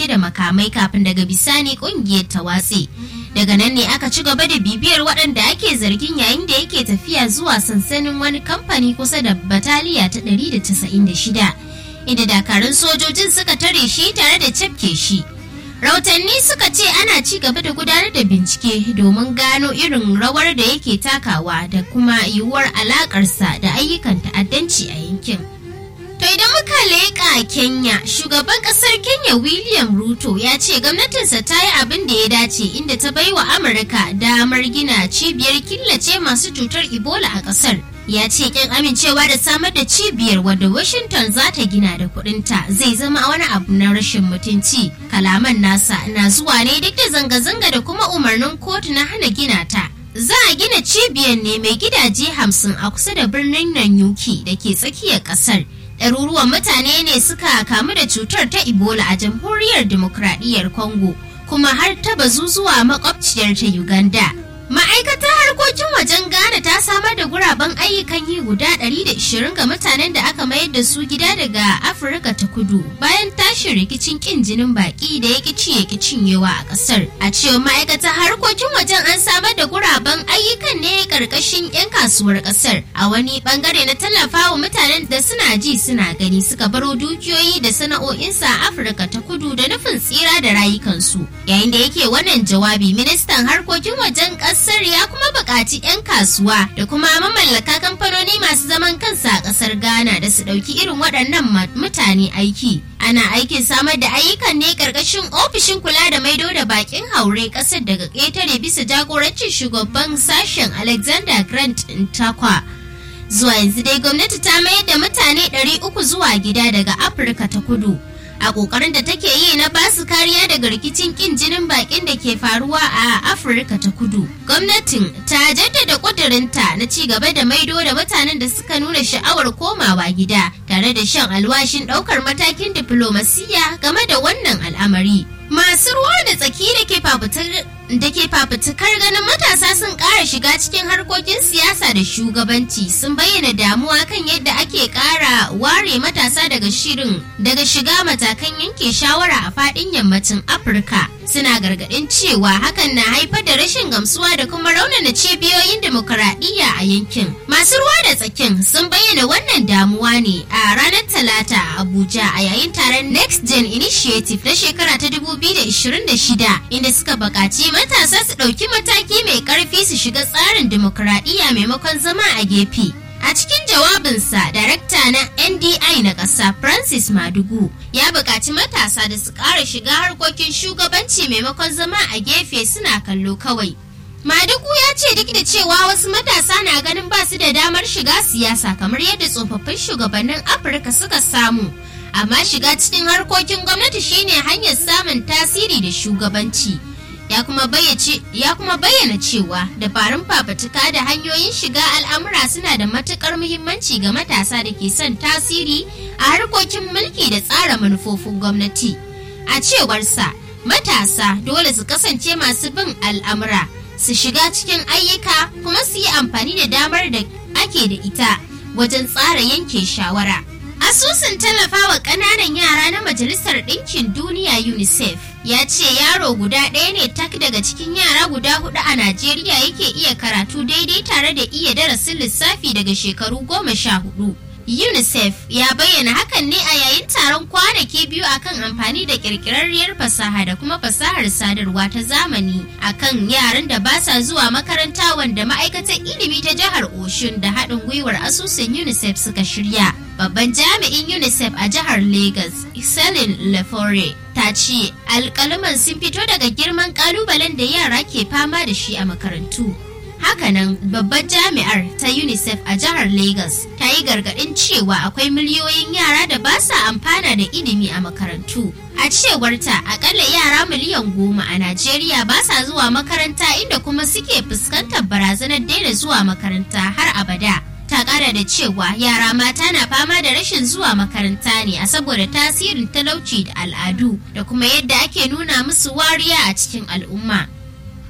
dauke da makamai kafin daga bisani kungiyar ta watse daga nan ne aka ci gaba da bibiyar waɗanda ake zargin yayin da yake tafiya zuwa sansanin wani kamfani kusa da bataliya ta 196 inda dakarun sojojin suka tare shi tare da cafke shi Rautanni suka ce ana ci gaba da gudanar da bincike domin gano irin rawar da yake takawa da kuma yiwuwar alakarsa da ayyukan ta'addanci a yankin. To idan muka leƙa Kenya, shugaban ƙasar Kenya William Ruto ya ce gwamnatinsa ta yi abin da ya dace inda ta bai wa Amurka damar gina cibiyar killace masu cutar Ebola a ƙasar. Ya ce kin amincewa da samar da cibiyar wadda Washington za ta gina da kuɗinta zai zama wani abu na rashin mutunci. Kalaman nasa na zuwa ne duk da zanga-zanga da kuma umarnin kotu na hana gina ta. Za a gina cibiyar ne mai gidaje hamsin a kusa da birnin Nanyuki da ke tsakiyar ƙasar. ɗaruruwan mutane ne suka kamu da cutar ta ebola a jamhuriyar demokradiyyar congo kuma har ta bazu zuwa makwabciyar ta uganda ma'aikatar harkokin wajen ghana ta samar da guraben ayyukan yi guda 120 ga mutanen da aka mayar da su gida daga afirka ta kudu bayan tashin rikicin kin jinin baki da ya kici ya cinyewa a kasar a cewa ma'aikatar harkokin wajen an samar da guraben ayyukan ne karkashin 'yan kasuwar kasar a wani bangare na tallafawa mutanen da suna ji suna gani suka baro dukiyoyi da sana'o'insa a afirka ta kudu da nufin tsira da rayukansu yayin da yake wannan jawabi ministan harkokin wajen kasar ya kuma buƙaci 'yan kasuwa da kuma mamallaka kamfanoni masu zaman kansa a ƙasar ghana da su ɗauki irin waɗannan mutane aiki ana aikin samar da ayyukan ne ƙarƙashin ofishin kula da maido da bakin haure ƙasar daga ƙetare bisa jagorancin shugaban sashen alexander grant ntakwa zuwa yanzu dai gwamnati ta mayar da mutane 300 zuwa gida daga afirka ta kudu a kokarin da take yi na basu kariya daga rikicin kin jinin bakin da ke faruwa a afirka ta kudu gwamnatin ta jaddada kudurinta na ci gaba da maido da mutanen da suka nuna sha'awar komawa gida tare da shan alwashin daukar matakin diflomasiya game da wannan al'amari masu ruwa da tsaki da ke fafutar da ke fafutukar ganin matasa sun ƙara shiga cikin harkokin siyasa da shugabanci sun bayyana damuwa kan yadda ake ƙara ware matasa daga shirin daga shiga matakan yanke shawara a faɗin yammacin afirka suna gargaɗin cewa hakan na haifar da rashin gamsuwa da kuma raunana cibiyoyin demokaradiyya a yankin masu ruwa da tsakin sun bayyana wannan damuwa ne a ranar talata a abuja a yayin taron next gen initiative na shekara ta 2026 inda suka buƙaci matasa su ɗauki mataki mai ƙarfi su shiga tsarin dimokuraɗiyya maimakon zama a gefe. A cikin jawabinsa, darakta na NDI na ƙasa Francis Madugu ya buƙaci matasa da su ƙara shiga harkokin shugabanci maimakon zama a gefe suna kallo kawai. Madugu ya ce duk da cewa wasu matasa na ganin ba su da damar shiga siyasa kamar yadda tsofaffin shugabannin Afirka suka samu. Amma shiga cikin harkokin gwamnati shine hanyar samun tasiri da shugabanci. ya kuma bayyana cewa dabarun fafatuka da hanyoyin shiga al'amura suna da matukar muhimmanci ga matasa da ke son tasiri a harkokin mulki da tsara manufofin gwamnati a cewarsa matasa dole su kasance masu bin al'amura su shiga cikin ayyuka kuma su yi amfani da damar da ake da ita wajen tsara yanke shawara asusun tallafawa ƙananan yara na majalisar ɗinkin duniya unicef ya ce yaro guda ɗaya ne tak daga cikin yara guda hudu a Najeriya yake iya karatu daidai tare da iya darasin lissafi daga shekaru goma sha hudu. UNICEF ya bayyana hakan ne a yayin taron kwanaki biyu akan amfani da kirkirarriyar fasaha da kuma fasahar sadarwa ta zamani akan yaran da ba sa zuwa makaranta wanda ma'aikatar ilimi ta jihar Oshun da haɗin gwiwar asusun UNICEF suka shirya. Babban jami'in UNICEF a jihar Lagos, Selin Lefore, ta ce alƙaluman sun fito daga girman ƙalubalen da yara ke fama da shi a makarantu. Hakanan babbar jami'ar ta UNICEF a jihar Lagos ta yi gargaɗin cewa akwai miliyoyin yara da ba sa amfana da ilimi a makarantu. A cewarta akalla yara miliyan goma a Najeriya ba sa zuwa makaranta inda kuma suke fuskantar barazanar daina zuwa makaranta har abada. ta kara da cewa yara mata na fama da rashin zuwa makaranta ne a saboda tasirin talauci da al'adu da kuma yadda ake nuna musu wariya a cikin al'umma.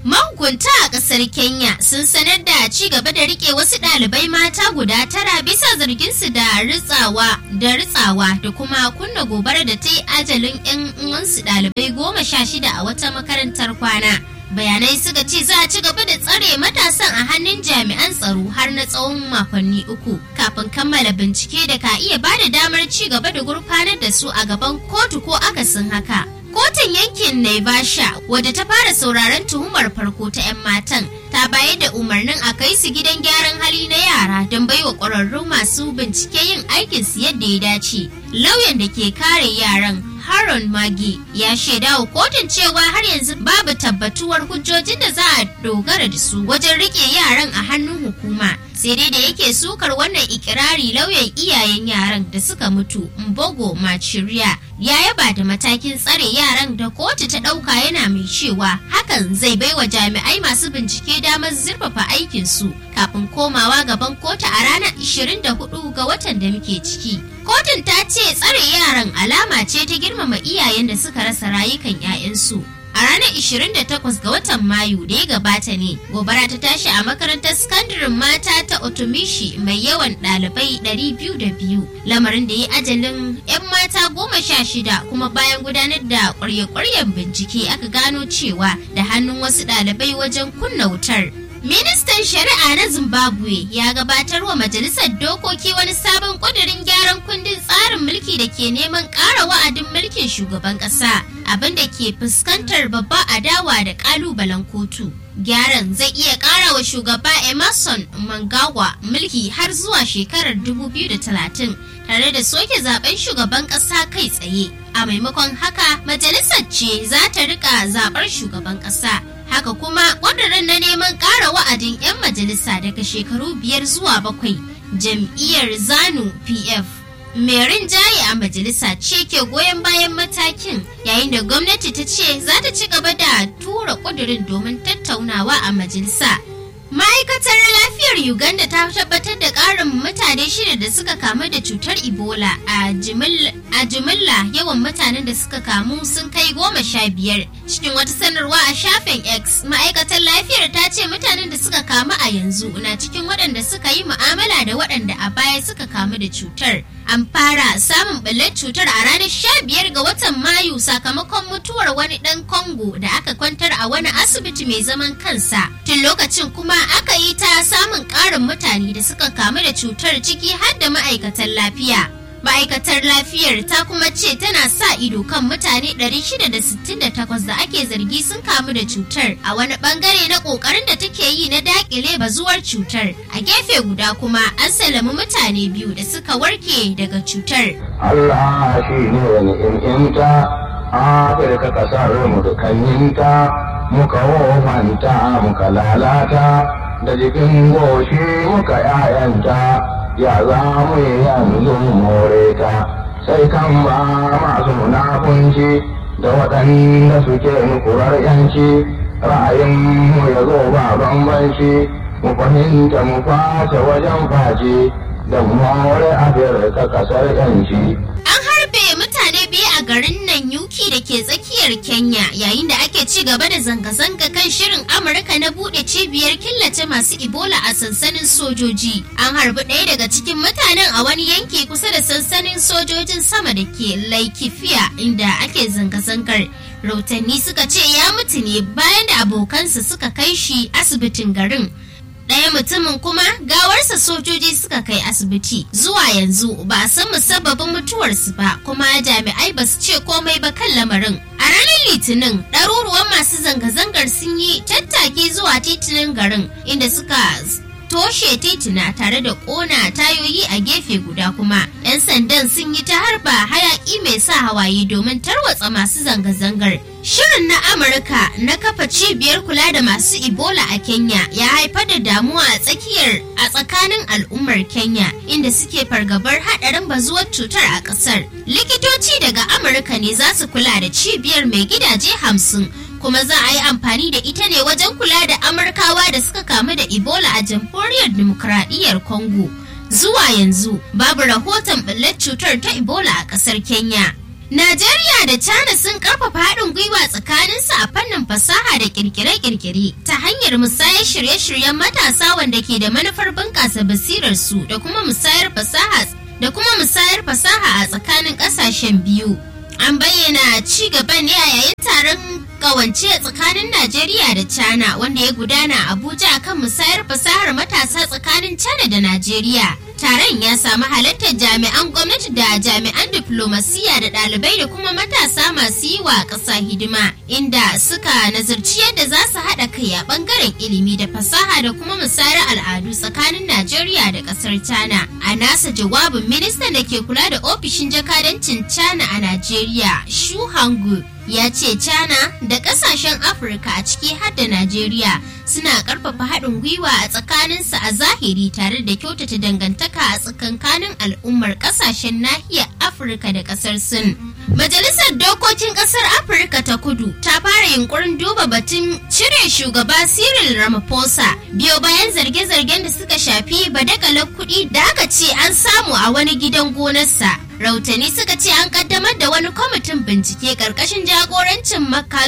Mahukunta a ƙasar Kenya sun sanar da ci gaba da rike wasu ɗalibai mata guda tara bisa zarginsu da ritsawa da ritsawa da kuma kunna gobara da ta yi ajalin 'yan uwansu ɗalibai goma sha shida a wata makarantar kwana. Bayanai suka ce za a ci gaba da tsare matasan a hannun jami'an tsaro har na tsawon makonni uku kafin kammala bincike da ka iya ba da damar ci gaba da gurfanar da su a gaban kotu ko akasin haka. Kotun yankin Naivasha wadda ta fara sauraron tuhumar farko ta 'yan matan ta bayar da umarnin a kai su gidan gyaran hali na yara don baiwa ƙwararru masu bincike yin aikinsu yadda ya dace. Lauyan da ke kare yaran Haron Magi ya shaida wa kotun cewa har yanzu babu tabbatuwar hujjojin da za a dogara da su wajen rike yaran a hannun hukuma. Sai dai da yake sukar wannan ikirari lauyan iyayen yaran da suka mutu Mbogo Machiriya ya yaba da matakin tsare yaran da kotu ta ɗauka yana mai cewa hakan zai baiwa jami'ai masu bincike damar zurfafa aikinsu kafin komawa gaban kotu a ranar 24 ga watan da muke ciki. Kotun ta ce tsare yaran alama ce ta girmama iyayen da suka rasa rayukan 'ya'yansu. A ranar 28 ga watan Mayu da ya gabata ne, gobara ta tashi a makarantar sakandaren mata ta Otomishi mai yawan ɗalibai 202, lamarin da ya ajalin 'yan mata goma sha shida kuma bayan gudanar da ƙwarya-ƙwaryen bincike aka gano cewa da hannun wasu ɗalibai wajen kunna wutar. Ministan Shari'a na Zimbabwe ya gabatar wa Majalisar Dokoki wani sabon ƙudurin gyaran kundin tsarin mulki da ke neman ƙara wa'adin mulkin shugaban ƙasa, abin da ke fuskantar babba adawa da ƙalubalen kotu. Gyaran zai iya ƙara wa shugaba Emerson Mangawa mulki har zuwa shekarar 2030 tare da soke zaben shugaban ƙasa kai tsaye. A maimakon haka, majalisar ce za ta rika zaɓar shugaban ƙasa. haka kuma ƙudurin na neman ƙara wa'adin 'yan majalisa daga shekaru biyar zuwa bakwai jam'iyyar zanu pf mai rinjaye a majalisa ce ke goyon bayan matakin yayin da gwamnati ta ce za ta ci gaba da tura ƙudurin domin tattaunawa a majalisa ma'aikatar lafiyar uganda ta tabbatar da ƙarin mutane shida da suka kamu da cutar ebola a jimilla yawan mutanen da suka kamu sun kai goma sha biyar cikin wata sanarwa a shafin x ma'aikatar lafiyar ta ce mutanen da suka kamu a yanzu na cikin waɗanda suka yi mu'amala da waɗanda a baya suka kamu da cutar an fara samun ɓullar cutar a ranar sha biyar ga watan mayu sakamakon mutuwar wani ɗan congo da aka kwantar a wani asibiti mai zaman kansa tun lokacin kuma aka yi ta samun ƙarin mutane da suka kamu da cutar ciki har da ma'aikatan lafiya ma'aikatar lafiyar ta kuma ce tana sa ido kan mutane 668 da ake zargi sun kamu da cutar a wani bangare na kokarin da take yi na dakile bazuwar cutar a gefe guda kuma an salami mutane biyu da suka warke daga cutar Allah shi ne ni'imta Afirka kasar mu dukkaninta muka wofanta muka lalata da jikin goshi muka 'ya'yanta ya za mu yi yanzu more ta sai kan ba masu munafunci da waɗanda suke nukurar yanci ra'ayinmu ya zo ba bambanci mu fahimta mu face wajen face da more afirka kasar yanci an harbe mutane biyu a garin nan yuki da ke tsakiyar kenya yayin da ake ci gaba da zanga-zanga kan shirin amurka na bude cibiyar killace masu ebola a sansanin sojoji an harbi ɗaya daga cikin mutanen a wani yanki kusa da sansanin sojojin sama da ke laikifiya inda ake zanga-zangar rautanni suka ce ya mutu ne bayan da abokansa suka kai shi asibitin garin ɗaya mutumin kuma gawarsa sojoji suka kai asibiti zuwa yanzu ba a san musabbabin mutuwarsu ba kuma jami'ai ba su ce komai ba kan lamarin a ranar litinin ɗaruruwan masu zanga-zangar sun yi tattaki zuwa titunan garin inda suka toshe titina tare da ƙona tayoyi a gefe guda kuma 'yan sandan sun yi ta harba hayaƙi mai sa hawaye domin tarwatsa masu zanga-zangar Shirin na Amurka na kafa cibiyar kula da masu Ebola a Kenya ya haifar da damuwa a tsakiyar a tsakanin al'ummar Kenya inda suke fargabar haɗarin bazuwar cutar a ƙasar. Likitoci daga Amurka ne za su kula da cibiyar mai gidaje hamsin kuma za a yi amfani da ita ne wajen kula da Amurkawa da suka kamu da Ebola a jamhuriyar Dimokuraɗiyyar Congo. Zuwa yanzu babu rahoton ɓullar cutar ta Ebola a ƙasar Kenya. Najeriya da China sun karfafa haɗin gwiwa tsakaninsu a fannin ayyukan fasaha da kirkire-kirkire ta hanyar musayar shirye-shiryen matasa wanda ke da manufar bunƙasa basirar su da kuma musayar fasaha da kuma musayar fasaha a tsakanin ƙasashen biyu. An bayyana ci gaba ne a yayin taron kawance tsakanin Najeriya da China wanda ya gudana a Abuja kan musayar fasahar matasa tsakanin China da Najeriya. Taron ya samu halartar jami'an gwamnati da jami'an diplomasiya da ɗalibai da kuma matasa masu yi wa ƙasa hidima inda suka nazarci yadda za su haɗa kai a ɓangaren ilimi da fasaha da kuma musayar al'adu tsakanin Najeriya da ƙasar China. A nasa jawabin ministan da ke kula da ofishin jakadancin China a Najeriya, Shu Hangu, ya ce China da kasashen Afirka a ciki har da Najeriya suna karfafa haɗin gwiwa a tsakaninsu a zahiri tare da kyautata dangantaka a tsakankanin al'ummar kasashen nahiyar Afirka da ƙasar Sin. Majalisar Dokokin Ƙasar Afirka ta Kudu ta fara yunkurin duba batun cire shugaba Cyril Ramaphosa biyo bayan zarge-zargen da suka shafi badakalar kuɗi da aka ce an samu a wani gidan gonarsa. rautani suka ce an kaddamar da wani kwamitin bincike karkashin jagorancin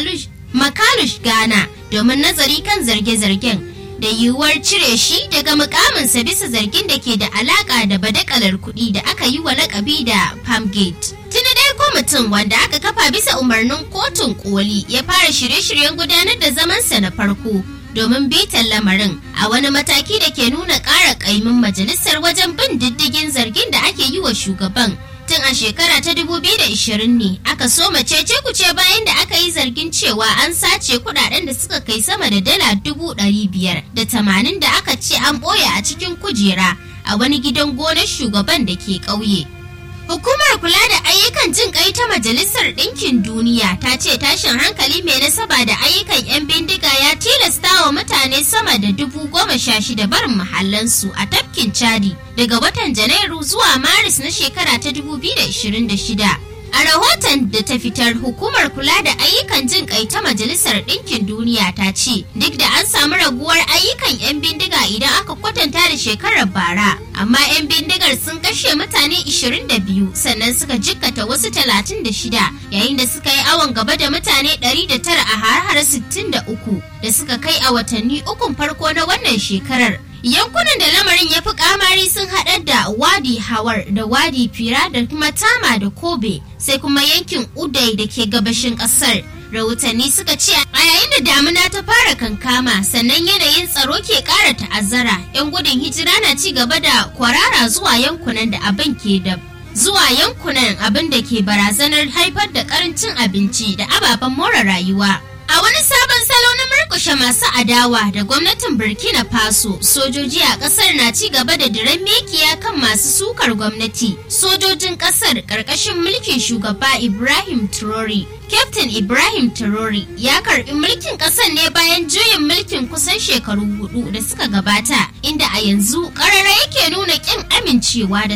makalush ghana domin nazari kan zarge-zargen da yiwuwar cire shi daga mukaminsa bisa zargin da ke da alaka da badakalar kuɗi da aka yi wa lakabi da palmgate tuni dai kwamitin wanda aka kafa bisa umarnin kotun koli ya fara shirye-shiryen gudanar da zamansa na farko domin bitan lamarin a wani mataki da ke nuna ƙara ƙaimin majalisar wajen bin diddigin zargin da ake yi wa shugaban tun a shekara ta 2020 ne aka soma cece kuce bayan da aka yi zargin cewa an sace kudaden da suka kai sama da dala dubu ɗari biyar da tamanin da aka ce an ɓoye a cikin kujera a wani gidan gonar shugaban da ke ƙauye. Hukumar kula da ayyukan jin kai ta Majalisar Ɗinkin Duniya ta ce tashin hankali mai nasaba da ayyukan 'yan bindiga ya tilasta wa mutane sama da dubu goma sha shida barin mahallansu a tafkin Chadi daga watan Janairu zuwa Maris na shekara ta 2026. A rahoton da ta fitar hukumar kula da ayyukan jin kai ta Majalisar Ɗinkin Duniya ta ce duk da an samu raguwar ayyukan 'yan bindiga idan aka kwatanta da shekarar bara, amma 'yan bindigar sun kashe mutane 22 sannan suka jikkata wasu 36 yayin da suka yi awon gaba da mutane 109 a har 63 da suka kai a watanni ukun farko na wannan shekarar. yankunan da lamarin ya fi kamari sun haɗar da wadi hawar da wadi fira da kuma tama da kobe sai kuma yankin udai da ke gabashin ƙasar rahotanni suka ce a yayin da damuna ta fara kankama sannan yanayin tsaro ke ƙara ta'azzara 'yan gudun hijira na ci gaba da kwarara zuwa yankunan da abin ke da zuwa yankunan abin da ke barazanar haifar da karancin abinci da ababen more rayuwa A wani sabon salo na murkushe masu adawa da gwamnatin Burkina Faso, sojoji a kasar na ci gaba da diran mekiya kan masu sukar gwamnati. Sojojin kasar ƙarƙashin mulkin shugaba Ibrahim Traore. Captain Ibrahim Traore ya karbi mulkin kasar ne bayan juyin mulkin kusan shekaru hudu da suka gabata, inda a yanzu ƙarara yake nuna ƙin amincewa da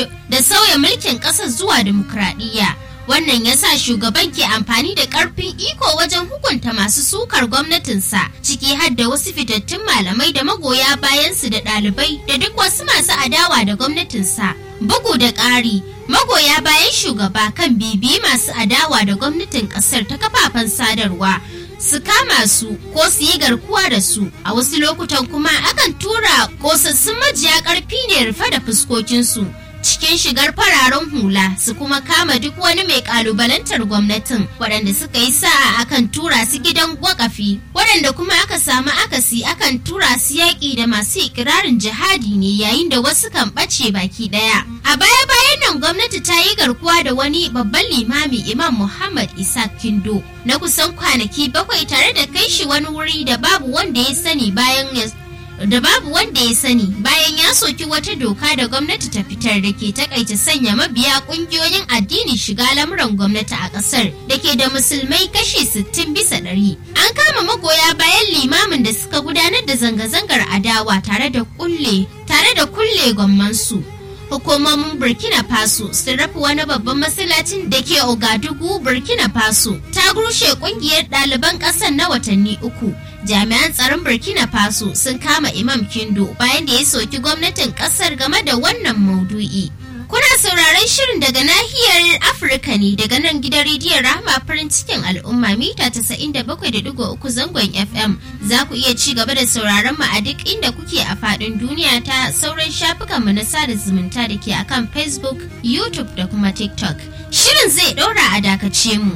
sauya mulkin ƙasar zuwa dimokuraɗiyya. wannan ya sa shugaban ke amfani da karfin iko wajen hukunta masu sukar gwamnatinsa ciki har da wasu fitattun malamai da magoya bayansu da ɗalibai da duk wasu masu adawa da gwamnatinsa bugu da ƙari magoya bayan shugaba kan bibi masu adawa da gwamnatin ƙasar ta kafafen sadarwa su kama su ko su yi garkuwa da su a wasu lokutan kuma akan tura kosassun majiya ƙarfi ne rufe da fuskokinsu cikin shigar fararen hula su kuma kama duk wani mai kalubalantar gwamnatin waɗanda suka yi sa'a akan tura su gidan wakafi waɗanda kuma aka samu akasi akan tura su yaƙi da masu ikirarin jihadi ne yayin da wasu kan ɓace baki ɗaya a baya bayan nan gwamnati ta yi garkuwa da wani babban limami imam muhammad isa kindo na kusan kwanaki bakwai tare da kai shi wani wuri da babu wanda ya sani bayan ya da babu wanda ya sani bayan ya soki wata doka da gwamnati ta fitar da ke takaita sanya mabiya kungiyoyin addini shiga lamuran gwamnati a kasar da ke da musulmai kashi 60 bisa ɗari. An kama magoya bayan limamin da suka gudanar da zanga-zangar adawa tare da kulle tare da kulle gwammansu. Hukumomin Burkina Faso sun rafi wani babban masallacin da ke Ogadugu, Burkina Faso ta rushe kungiyar ɗaliban ƙasar na watanni uku. jami'an tsaron burkina faso sun kama imam kindo bayan da ya soki gwamnatin kasar game da wannan maudu'i Kuna sauraron shirin daga nahiyar Afirka ne daga nan gidan rediyon Rahama farin cikin al'umma mita 97.3 zangon FM. Za ku iya ci gaba da sauraron mu a duk inda kuke a faɗin duniya ta sauran shafukanmu na sada zumunta da ke akan Facebook, YouTube da kuma TikTok. Shirin zai ɗora a dakace mu.